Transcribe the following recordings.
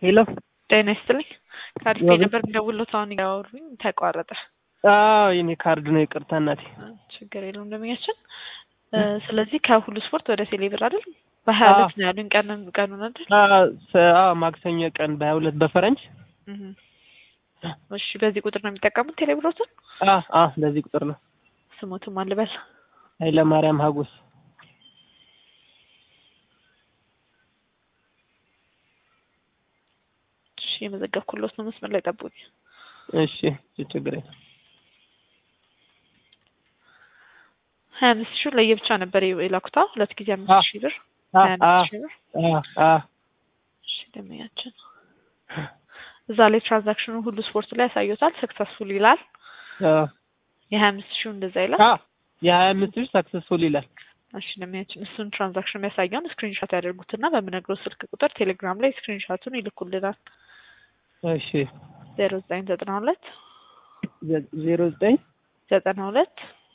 ሄሎ ጤና ይስጥልኝ። ከአዲስ ያቤት። ነበር እንደውሎት አሁን ያወሩኝ ተቋረጠ። አዎ የኔ ካርድ ነው። ይቅርታ እናቴ። ችግር የለውም እንደምኛችን። ስለዚህ ከሁሉ ስፖርት ወደ ቴሌብር አይደል? በሀያ ሁለት ነው ያሉኝ ቀን ቀኑን አይደል? አዎ ሰ- አዎ ማክሰኞ ቀን በሀያ ሁለት በፈረንጅ እህ። እሺ በዚህ ቁጥር ነው የሚጠቀሙት ቴሌብሮትን? አ አ በዚህ ቁጥር ነው። ስሞትም አልበል ኃይለ ማርያም ሀጎስ እሺ የመዘገብኩሎት ነው። መስመር ላይ ጠብቁኝ። እሺ ችግር የለም። ሀያ አምስት ሺህ ለየብቻ ነበር የላኩታ ሁለት ጊዜ አ አምስት ሺህ ብር አ ሀያ አ አምስት ሺህ ብር አ አ እሺ ደመኛችን እዛ ላይ ትራንዛክሽኑ ሁሉ ስፖርት ላይ ያሳዩታል። ሰክሰስፉል ይላል። አ የሀያ አምስት ሺው እንደዛ ይላል። አ የሀያ አምስት ሺህ ሰክሰስፉል ይላል። እሺ ደመኛችን እሱን ትራንዛክሽን የሚያሳየውን ስክሪንሾት ያደርጉትና በምነግረው ስልክ ቁጥር ቴሌግራም ላይ ስክሪንሾቱን ይልኩልናል። እሺ ዜሮ ዘጠኝ ዘጠና ሁለት ዘ- ዜሮ ዘጠኝ ዘጠና ሁለት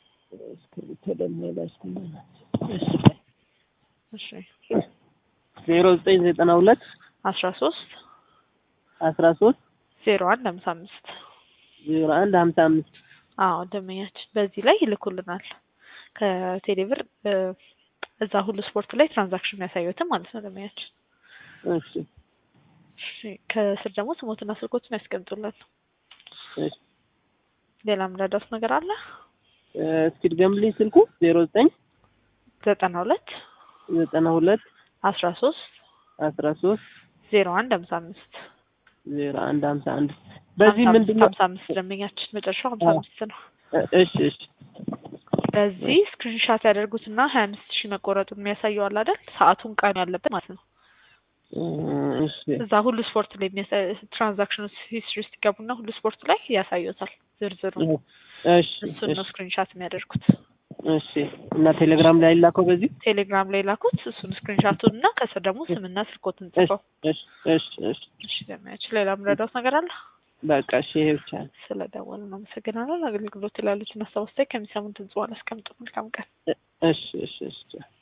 እሺ እሺ ዜሮ ዘጠኝ ዘጠና ሁለት አስራ ሶስት አስራ ሶስት ዜሮ አንድ ሀምሳ አምስት ዜሮ አንድ ሀምሳ አምስት አዎ ደመኛችን በዚህ ላይ ይልኩልናል። ከቴሌብር እ፣ እዛ ሁሉ ስፖርት ላይ ትራንዛክሽን የሚያሳዩትን ማለት ነው ደመኛችን። እሺ እሺ ከስር ደግሞ ስሞትና ስልኮችን ያስቀምጡልን። እሺ ሌላ ምረዳት ነገር አለ? እ፣ እስኪ ድገምልኝ ስልኩ ዜሮ ዘጠኝ ዘጠና ሁለት ዘጠና ሁለት አስራ ሶስት አስራ ሶስት ዜሮ አንድ ሀምሳ አምስት ዜሮ አንድ ሀምሳ አንድ በዚህ ሀምሳ ምንድን ነው? ሀምሳ አምስት ደንበኛችን መጨረሻው ሀምሳ አዎ። አምስት ነው። እ- እሺ እሺ በዚህ ስክሪንሻት ያደርጉትና ሀያ አምስት ሺህ መቆረጡን የሚያሳየው አለ አይደል? ሰዓቱን ቀኑ ያለበት ማለት ነው። እ፣ እሺ እዛ ሁሉ ስፖርት ላይ የሚያሳይ ትራንዛክሽን ሂስትሪ ውስጥ ይገቡና ሁሉ ስፖርት ላይ ያሳዩታል ዝርዝሩ። እሺ እሱን ነው ስክሪንሻት የሚያደርጉት። እሺ እና ቴሌግራም ላይ ላከው በዚህ ቴሌግራም ላይ ላኩት። እሱን ስክሪንሻቱን እና ከስር ደግሞ ስምና ስልኮትን እሺ ጽፈው። እሺ እሺ እሺ እሺ ደሚያችን ሌላ ምረዳት ነገር አለ? በቃ እሺ ይሄ ብቻ ነው። ስለደወሉ እናመሰግናለን። አገልግሎት ላሉትን ሀሳብ አስተያየት ከሚሰሙን ድምጽ ዋን አስቀምጡ። መልካም ቀን። እሺ እሺ እሺ